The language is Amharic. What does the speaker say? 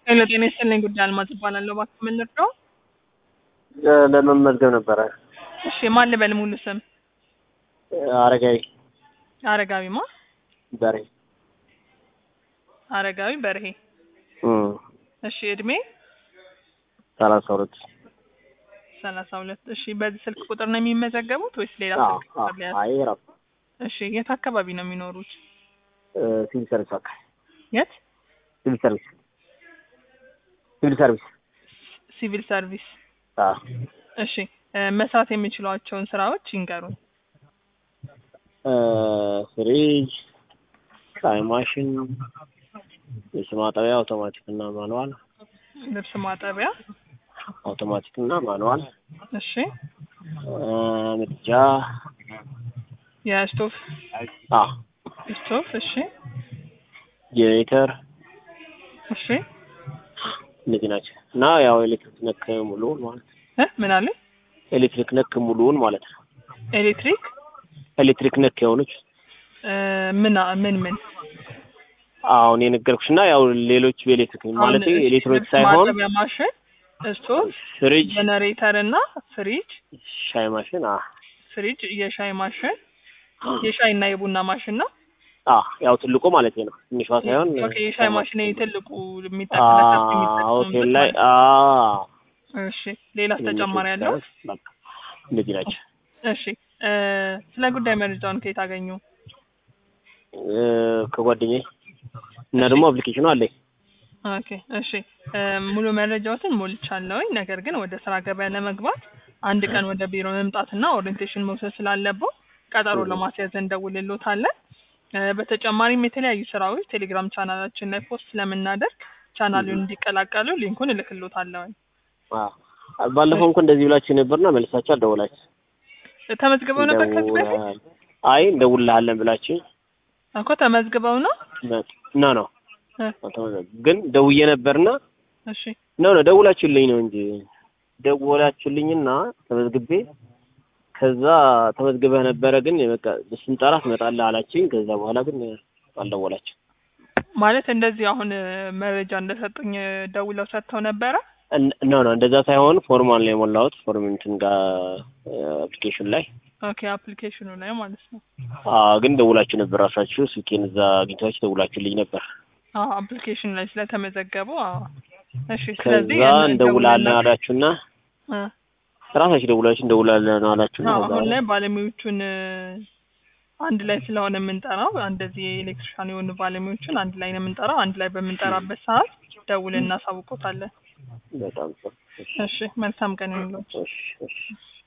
ሄሎ ጤና ይስጥልኝ ጉዳይ አልማዝ እባላለሁ። እባክህ ምን ልርዳው? ለመመዝገብ ነበረ። እሺ ማን ልበል ሙሉ ስም? አረጋዊ አረጋዊ ማ? በሬ አረጋዊ በርሄ። እም፣ እሺ እድሜ ሰላሳ ሁለት ሰላሳ ሁለት እሺ በዚህ ስልክ ቁጥር ነው የሚመዘገቡት ወይስ ሌላ አዎ፣ ስልክ ቁጥር ሊያዝ? አይ ራሱ እሺ የት አካባቢ ነው የሚኖሩት? ሲቪል ሰርቪስ አካል የት? ሲቪል ሰርቪስ ሲቪል ሰርቪስ ሲቪል ሰርቪስ። አዎ እሺ እ፣ መስራት የሚችሏቸውን ስራዎች ይንገሩን። እ፣ ፍሪጅ፣ ሻይ ማሽን፣ ልብስ ማጠቢያ አውቶማቲክ እና ማኑዋል፣ ልብስ ማጠቢያ። አውቶማቲክ እና ማኑዋል፣ እሺ እ፣ ምድጃ፣ የስቶፍ አዎ ስቶፍ። እሺ ጄኔሬተር እሺ እነዚህ ናቸው እና ያው ኤሌክትሪክ ነክ ሙሉውን ማለት ነው። እ ምን አለ? ኤሌክትሪክ ነክ ሙሉውን ማለት ነው። ኤሌክትሪክ ኤሌክትሪክ ነክ የሆኑች እ፣ ምን ምን ምን አሁን የነገርኩሽ እና ያው ሌሎች በኤሌክትሪክ ማለት አሁን እሺ፣ ኤሌክትሮኒክ ልብስ ሳይሆን ማጠቢያ ማሽን፣ ስቶቭ፣ ፍሪጅ፣ ጀነሬተር እና ፍሪጅ ሻይ ማሽን አ ፍሪጅ፣ የሻይ ማሽን፣ የሻይ እና የቡና ማሽን ነው። አ ያው ትልቁ ማለት ነው። ትንሿ ሳይሆን ኦኬ፣ የሻይ ማሽን ይሄ ትልቁ አ የሚጠቀምበት ሆቴል ላይ አ እሺ፣ ሌላስ ተጨማሪ ያለው? በቃ እንደዚህ ናቸው። እሺ፣ እ፣ ስለ ጉዳይ መረጃውን ከየት አገኙ? እ፣ ከጓደኛዬ እና ደግሞ አፕሊኬሽኑ አለኝ። ኦኬ እሺ እ፣ ሙሉ መረጃዎትን ሞልቻለሁኝ። ነገር ግን ወደ ስራ ገበያ ለመግባት አንድ ቀን ወደ ቢሮ መምጣትና ኦሪየንቴሽን መውሰድ ስላለበው ቀጠሮ ለማስያዝ እንደውልሎታለን። እ፣ በተጨማሪም የተለያዩ ስራዎች ቴሌግራም ቻናላችን ላይ ፖስት ስለምናደርግ ቻናሉን እንዲቀላቀሉ ሊንኩን እልክሎታለሁኝ። አ ባለፈው እንኳን እንደዚህ ብላችሁ ነበርና መልሳችሁ አልደወላችሁ። ተመዝግበው ነበር ከዚህ በፊት እንደውልሃል- አይ እንደውልሃለን ብላችሁ እኮ ተመዝግበው ነው። ኖ ኖ እ፣ ግን ደውዬ ነበርና እሺ ኖ ኖ ደውላችሁልኝ ነው እንጂ ደውላችሁልኝና ተመዝግቤ ከዛ ተመዝግበህ ነበረ ግን በቃ ስንጠራ ትመጣለህ አላችሁኝ። ከዛ በኋላ ግን አልደወላችሁ። ማለት እንደዚህ አሁን እ፣ መረጃ እንደሰጡኝ እ፣ ደውለው ሰጥተው ነበረ። ኖ ኖ እንደዛ ሳይሆን ፎርማል ነው የሞላሁት ፎርም እንትን ጋር አፕሊኬሽን ላይ ኦኬ አፕሊኬሽኑ ላይ ማለት ነው። አዎ፣ ግን ደውላችሁ ነበር ራሳችሁ ስልኬን እዛ አግኝታችሁ ደውላችሁልኝ ነበር። አዎ አፕሊኬሽን ላይ ስለተመዘገቡ አዎ። እሺ ስለዚህ ከዛ ያን እንደውላለን ደውልና- አላችሁና እ፣ ራሳችሁ ደውላችሁ እንደውላለን አላችሁና አዎ ከዛ አሁን ላይ ባለሙያዎቹን እ፣ አንድ ላይ ስለሆነ የምንጠራው እንደዚህ የኤሌክትሪሻን የሆኑ ባለሙያዎቹን አንድ ላይ ነው የምንጠራው። አንድ ላይ በምንጠራበት ሰዓት ደውለን እናሳውቆታለን። በጣም ጥሩ። እሺ፣ እሺ መልካም ቀን ይሁንልዎት። እሺ፣ እሺ።